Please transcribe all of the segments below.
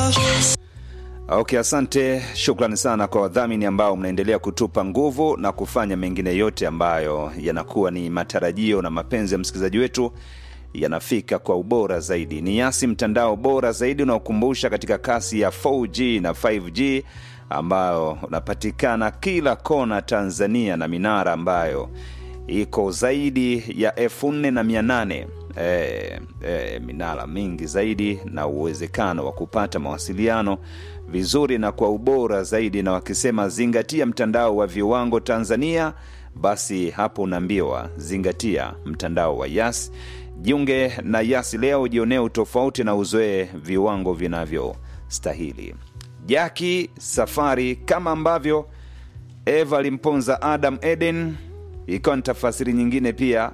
Okay, asante. Shukrani sana kwa wadhamini ambao mnaendelea kutupa nguvu na kufanya mengine yote ambayo yanakuwa ni matarajio na mapenzi ya msikilizaji wetu yanafika kwa ubora zaidi. Ni Yasi, mtandao bora zaidi unaokumbusha katika kasi ya 4G na 5G ambayo unapatikana kila kona Tanzania na minara ambayo iko zaidi ya elfu nne na mia nane e, e, minara mingi zaidi na uwezekano wa kupata mawasiliano vizuri na kwa ubora zaidi, na wakisema zingatia mtandao wa viwango Tanzania, basi hapo unaambiwa zingatia mtandao wa Yas. Jiunge na Yas leo, jionee utofauti na uzoee viwango vinavyostahili. Jaki Safari, kama ambavyo Eva alimponza Adam Eden, ikawa ni tafasiri nyingine pia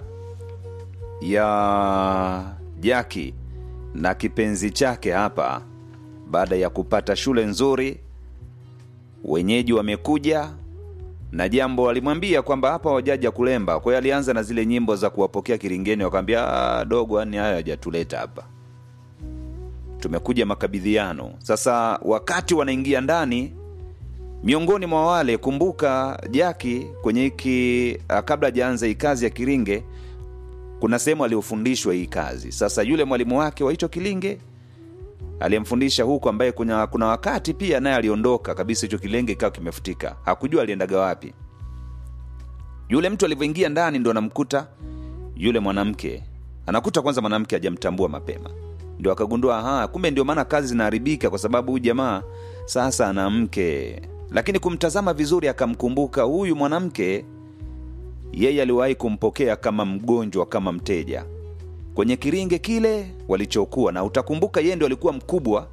ya Jaki na kipenzi chake hapa. Baada ya kupata shule nzuri, wenyeji wamekuja na jambo walimwambia kwamba hapa wajaja kulemba. Kwa hiyo alianza na zile nyimbo za kuwapokea Kiringeni, wakamwambia "Ah, dogo, yani hayo hajatuleta hapa, tumekuja makabidhiano. Sasa wakati wanaingia ndani, miongoni mwa wale, kumbuka Jaki kwenye hiki ah, kabla hajaanza hii kazi ya Kiringe, kuna sehemu aliofundishwa hii kazi. Sasa yule mwalimu wake wa hicho Kilinge aliyemfundisha huku, ambaye kuna, kuna wakati pia naye aliondoka kabisa, hicho kilenge ikawa kimefutika, hakujua aliendaga wapi. Yule mtu alivyoingia ndani, ndo anamkuta yule mwanamke, anakuta kwanza mwanamke hajamtambua mapema, ndio akagundua aha, kumbe ndio maana kazi zinaharibika, kwa sababu huyu jamaa sasa ana mke. Lakini kumtazama vizuri, akamkumbuka huyu mwanamke, yeye aliwahi kumpokea kama mgonjwa, kama mteja kwenye kiringe kile walichokuwa na utakumbuka, yeye ndio alikuwa mkubwa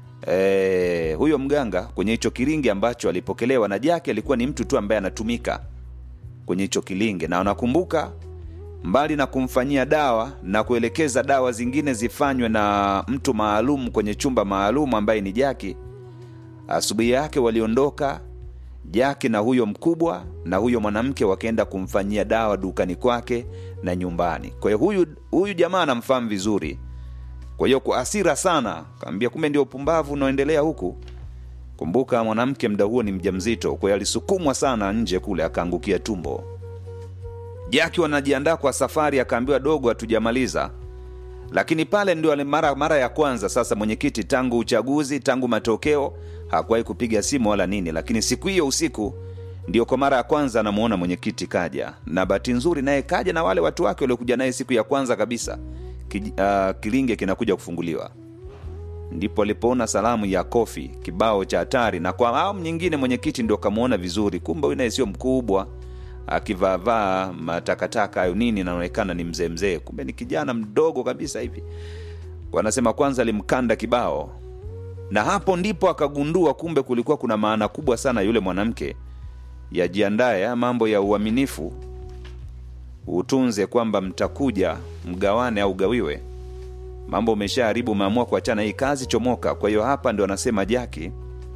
e, huyo mganga kwenye hicho kiringe ambacho alipokelewa na Jaki alikuwa ni mtu tu ambaye anatumika kwenye hicho kilinge, na unakumbuka, mbali na kumfanyia dawa na kuelekeza dawa zingine zifanywe na mtu maalum kwenye chumba maalum ambaye ni Jaki, asubuhi yake waliondoka Jaki na huyo mkubwa na huyo mwanamke wakaenda kumfanyia dawa dukani kwake na nyumbani. Kwa hiyo huyu, huyu jamaa anamfahamu vizuri. Kwa hiyo kwa hasira sana kaambia, kumbe ndio upumbavu unaoendelea huku. Kumbuka mwanamke mda huo ni mjamzito, kwa hiyo alisukumwa sana nje kule, akaangukia tumbo. Jaki wanajiandaa kwa safari, akaambiwa dogo, hatujamaliza lakini pale ndio ale- mara, mara ya kwanza sasa mwenyekiti tangu uchaguzi tangu matokeo hakuwahi kupiga simu wala nini, lakini siku hiyo usiku ndio kwa mara ya kwanza anamuona mwenyekiti kaja, na bahati nzuri naye kaja na wale watu wake waliokuja naye siku ya kwanza kabisa ki, uh, kilinge kinakuja kufunguliwa, ndipo alipoona salamu ya kofi kibao cha hatari, na kwa awamu nyingine mwenyekiti ndio kamwona vizuri, kumbe huyu naye sio mkubwa akivaavaa matakataka hayo nini, naonekana ni mzee mzee, kumbe ni kijana mdogo kabisa hivi. Wanasema kwanza alimkanda kibao, na hapo ndipo akagundua kumbe kulikuwa kuna maana kubwa sana yule mwanamke. Yajiandaye ya mambo ya uaminifu, utunze kwamba mtakuja mgawane au gawiwe. Mambo umeshaharibu, umeamua kuachana hii kazi, chomoka. Kwa hiyo hapa ndio anasema Jaki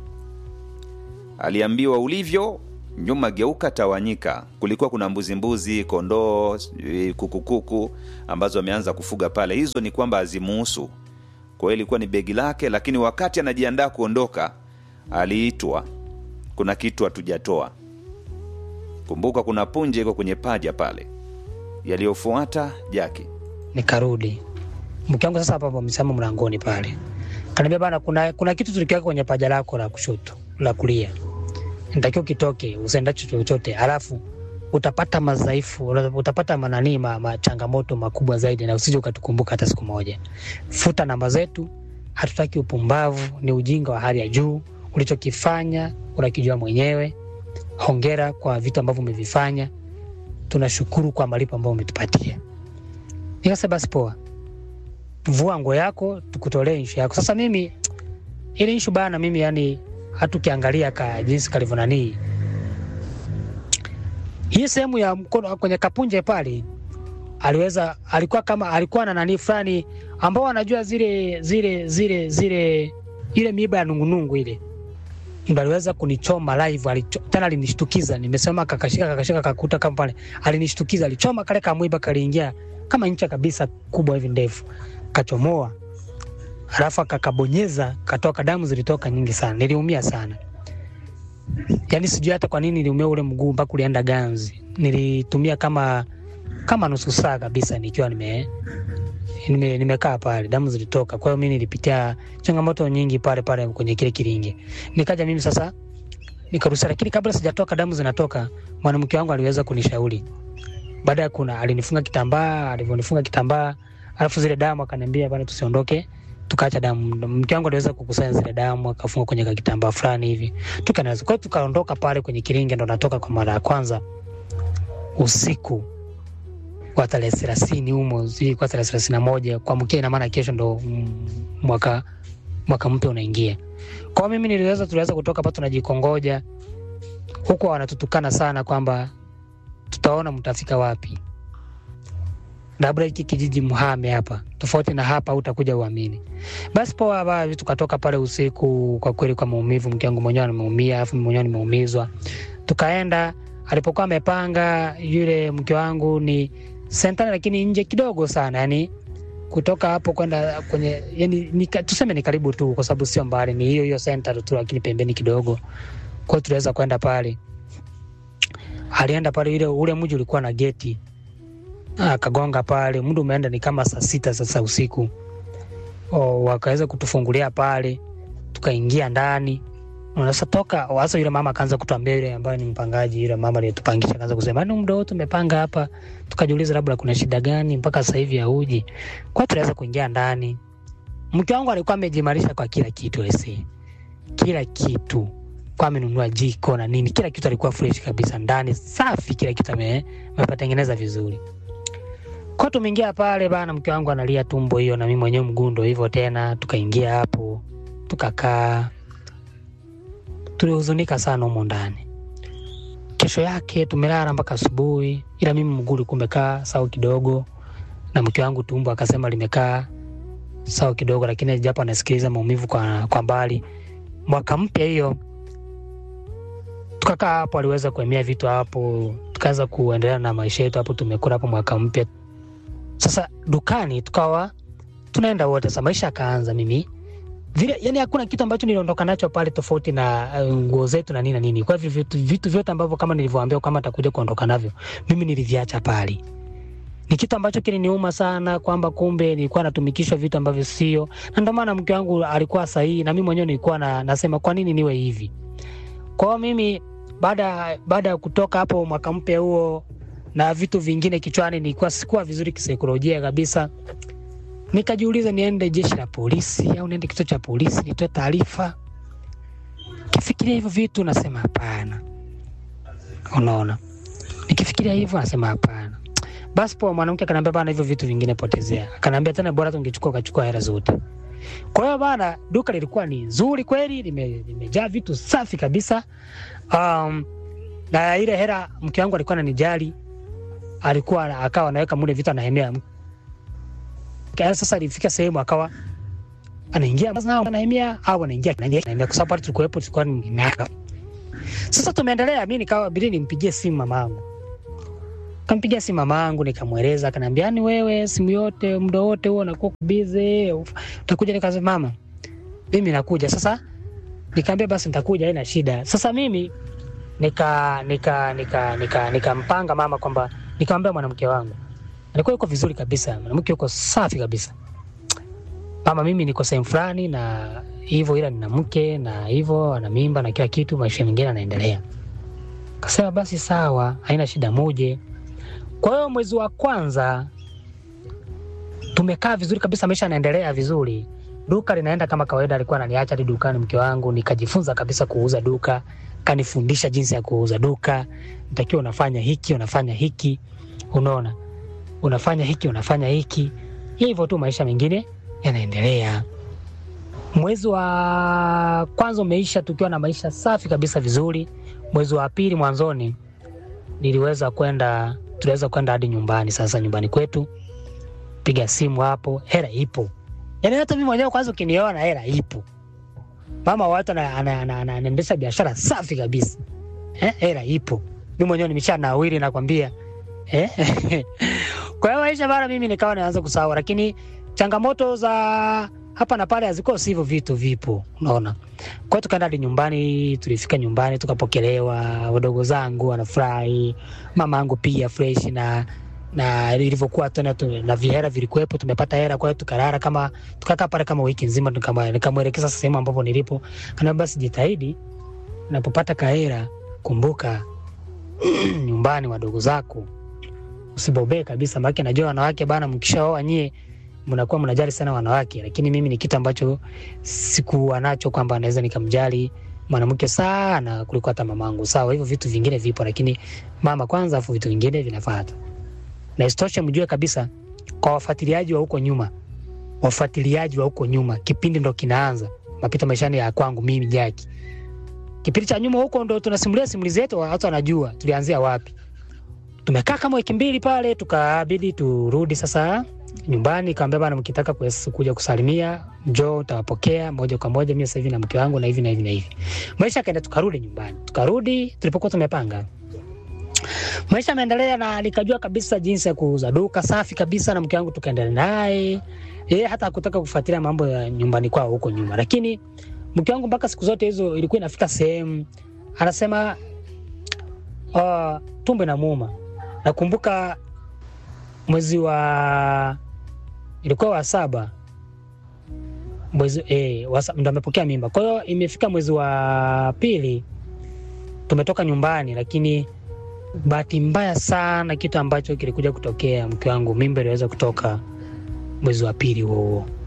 aliambiwa ulivyo nyuma geuka tawanyika. Kulikuwa kuna mbuzi mbuzi, kondoo, sijui kukukuku ambazo ameanza kufuga pale. Hizo ni kwamba hazimuhusu, kwa hiyo ilikuwa ni begi lake. Lakini wakati anajiandaa kuondoka, aliitwa, kuna kitu hatujatoa. Kumbuka kuna punje iko kwenye paja pale. Yaliyofuata Jaki nikarudi mke wangu sasa hapo amesimama mlangoni pale, kaniambia bana, kuna, kuna kitu tulikiweka kwenye paja lako la kushoto la kulia, nitakiwa kitoke, usiendacho chochote, alafu utapata madhaifu, utapata mananii ma, ma changamoto makubwa zaidi, na usije ukatukumbuka hata siku moja. Futa namba zetu, hatutaki upumbavu, ni ujinga wa hali ya juu. Ulichokifanya unakijua mwenyewe. Hongera kwa vitu ambavyo umevifanya, tunashukuru kwa malipo ambayo umetupatia. Nikasema basi poa, vua nguo yako tukutolee inshu yako. Sasa mimi ile inshu bana, mimi yani hata ukiangalia ka jinsi kalivyo nanii hii sehemu ya mkono kwenye kapunje pale, aliweza alikuwa kama alikuwa na nani fulani ambao anajua zile zile zile zile ile miiba ya nungunungu ile ndo aliweza kunichoma live alicho, tena alinishtukiza. Nimesema kakashika kakashika kakuta kama pale, alinishtukiza, alichoma kale kamwiba kaliingia kama ncha kabisa kubwa hivi ndefu, kachomoa alafu akakabonyeza katoka, damu zilitoka nyingi sana, niliumia sana. Yaani sijui hata kwa nini niliumia ule mguu mpaka ulienda ganzi. Nilitumia kama kama nusu saa kabisa nikiwa nime nime nimekaa pale, damu zilitoka. Kwa hiyo mimi nilipitia changamoto nyingi pale pale kwenye kile kilinge. Nikaja mimi sasa nikaruhusa, lakini kabla sijatoka damu zinatoka, mwanamke wangu aliweza kunishauri. Baada ya kuna alinifunga kitambaa, alivyonifunga kitambaa, alafu zile damu akaniambia bana, tusiondoke tukaacha damu. Mke wangu aliweza kukusanya zile damu akafunga kwenye kitambaa fulani hivi, tukanaweza kwa hiyo tukaondoka pale kwenye kilinge, ndo natoka kwa mara ya kwanza usiku wa tarehe thelathini humo, ilikuwa tarehe thelathini na moja kuamkia, ina maana kesho ndo mm, mwaka mwaka mpya unaingia. Kwa hiyo mimi niliweza, tuliweza kutoka hapa tunajikongoja, huku wanatutukana sana kwamba tutaona mtafika wapi, labda hiki kijiji mhame hapa, tofauti na hapa utakuja uamini. Basi poa, basi tukatoka pale usiku, kwa kweli kwa maumivu, mke wangu mwenyewe ameumia, alafu mimi mwenyewe nimeumizwa. Tukaenda alipokuwa amepanga yule mke wangu ni sentani, lakini nje kidogo sana, yani kutoka hapo kwenda kwenye yani, ni, tuseme ni karibu tu, kwa sababu sio mbali, ni hiyo hiyo center tu, lakini pembeni kidogo. Kwa hiyo tuliweza kwenda pale, alienda pale, ile ule mji ulikuwa na geti, akagonga pale, muda umeenda ni kama saa sita sasa usiku. O, wakaweza kutufungulia pale, tukaingia ndani Sasa toka hasa yule mama akaanza kutuambia, yule ambaye ni mpangaji, yule mama aliyetupangisha akaanza kusema, "Ni muda wote tumepanga hapa." Tukajiuliza labda kuna shida gani mpaka sasa hivi hauji. Kwa hiyo tuliweza kuingia ndani. Mke wangu alikuwa amejimarisha kwa kila kitu ese. Kila kitu. Kwa amenunua jiko na nini, kila kitu alikuwa fresh kabisa ndani, safi, kila kitu ame amepatengeneza vizuri. Kwa hiyo tumeingia pale bana, mke wangu analia tumbo hiyo na mimi mwenyewe mgundo hivyo tena, tukaingia hapo, tukakaa tulihuzunika sana humo ndani. Kesho yake tumelala mpaka asubuhi, ila mimi mguu ulikuwa umekaa sawa kidogo, na mke wangu tumbo akasema limekaa sawa kidogo, lakini japo anasikiliza maumivu kwa, kwa mbali. Mwaka mpya hiyo tukakaa hapo, aliweza kuemea vitu hapo, tukaanza kuendelea na maisha yetu hapo, tumekula hapo mwaka mpya. Sasa dukani tukawa tunaenda wote, sasa maisha akaanza mimi vile yani, hakuna kitu ambacho niliondoka nacho pale tofauti na uh, nguo zetu na nini na nini. Kwa hivyo vitu, vitu vyote ambavyo kama nilivyoambia kama atakuja kuondoka navyo, mimi niliviacha pale. Ni kitu ambacho kiliniuma sana kwamba kumbe nilikuwa natumikishwa vitu ambavyo sio, na ndio maana mke wangu alikuwa sahihi na mimi mwenyewe nilikuwa na, nasema kwa nini niwe hivi. Kwa hiyo mimi baada baada ya kutoka hapo mwaka mpya huo na vitu vingine kichwani, nilikuwa sikuwa vizuri kisaikolojia kabisa nikajiuliza niende jeshi la polisi au niende kituo cha polisi nitoe taarifa. Kifikiria hivyo vitu nasema hapana, unaona. Nikifikiria hivyo nasema hapana. Basi poa, mwanamke akaniambia bana, hivyo vitu vingine potezea. Akaniambia tena bora tungechukua ukachukua hela zote. Kwa hiyo bana, duka lilikuwa ni nzuri kweli, lime, limejaa vitu safi kabisa. Um, na ile hela mke wangu alikuwa ananijali, alikuwa akawa anaweka mule vitu anahemea Kaya sasa ilifika sehemu akawa anaingia anahamia au anaingia anaingia, kwa sababu pale tulikuwepo tulikuwa ni miaka. Sasa tumeendelea, mimi nikawa bidi nimpigie simu mamangu, kampigia simu mamangu nikamweleza, akaniambia yani, wewe simu yote muda wote huo unakuwa busy, utakuja? Nikasema mama, mimi nakuja. Sasa nikamwambia basi nitakuja, haina shida. Sasa mimi nika nika nika nika nikampanga mama kwamba nikamwambia mwanamke wangu alikuwa yuko vizuri kabisa, mwanamke yuko safi kabisa. Mama, mimi niko sehemu fulani na hivyo, ila nina mke na hivyo ana mimba na kila kitu, maisha mengine anaendelea. Kasema basi sawa, haina shida, muje. Kwa hiyo mwezi wa kwanza tumekaa vizuri kabisa, maisha yanaendelea vizuri, duka linaenda kama kawaida. Alikuwa ananiacha hadi dukani mke wangu, nikajifunza kabisa kuuza duka, kanifundisha jinsi ya kuuza duka, nitakiwa unafanya hiki, unafanya hiki, unaona unafanya hiki unafanya hiki, hivyo tu, maisha mengine yanaendelea. Mwezi wa kwanza umeisha tukiwa na maisha safi kabisa vizuri. Mwezi wa pili mwanzoni niliweza kwenda, tuliweza kwenda hadi nyumbani. Sasa nyumbani kwetu, piga simu hapo, hela ipo. Yani hata mimi mwenyewe kwanza, ukiniona hela ipo, mama watu anaendesha biashara safi kabisa eh, hela ipo. Mimi mwenyewe nimesha nawiri, nakwambia eh? Kwa hiyo maisha bana, mimi nikawa naanza kusahau, lakini changamoto za hapa na pale hazikosi hivyo vitu vipo, unaona. Kwa hiyo tukaenda hadi nyumbani, tulifika nyumbani tukapokelewa, wadogo zangu wanafurahi, mama yangu pia fresh na na ilivyokuwa tena tu, na vihera vilikuwepo, tumepata hera. Kwa hiyo tukalala kama tukakaa pale kama wiki nzima, nikama- nikamwelekeza sehemu ambapo nilipo, kana basi jitahidi unapopata kahera, kumbuka nyumbani wadogo zako, usibobee kabisa, maana najua wanawake bana, mkishaoa nyie mnakuwa mnajali sana wanawake, lakini mimi ni kitu ambacho sikuwa nacho kwamba naweza nikamjali mwanamke sana kuliko hata mamangu. Sawa, hivyo vitu vingine vipo, lakini mama kwanza, afu vitu vingine vinafuata. Na isitoshe mjue kabisa, kwa wafuatiliaji wa huko nyuma, wafuatiliaji wa huko nyuma, kipindi ndo kinaanza mapita maishani ya kwangu mimi Jaki. Kipindi cha nyuma huko ndo tunasimulia simulizi zetu, watu wanajua tulianzia wapi. Tumekaa kama wiki mbili pale, tukabidi turudi sasa nyumbani. Kaambia bana, mkitaka kues- kuja kusalimia njoo, utawapokea moja kwa moja, mimi sasa hivi na mke wangu na hivi na hivi na hivi. Maisha yakaenda, tukarudi nyumbani, tukarudi tulipokuwa tumepanga. Maisha yameendelea na nikajua kabisa jinsi ya kuuza duka safi kabisa, na mke wangu tukaendelea naye yeye hata hakutaka kufuatilia mambo ya nyumbani kwao huko nyuma, lakini mke wangu mpaka siku zote hizo ilikuwa inafika sehemu anasema uh, tumbo inamuuma. Nakumbuka mwezi wa ilikuwa wa saba mwezi eh, wa sa- ndo amepokea mimba. Kwa hiyo imefika mwezi wa pili tumetoka nyumbani, lakini bahati mbaya sana, kitu ambacho kilikuja kutokea, mke wangu mimba iliweza kutoka mwezi wa pili huo huo.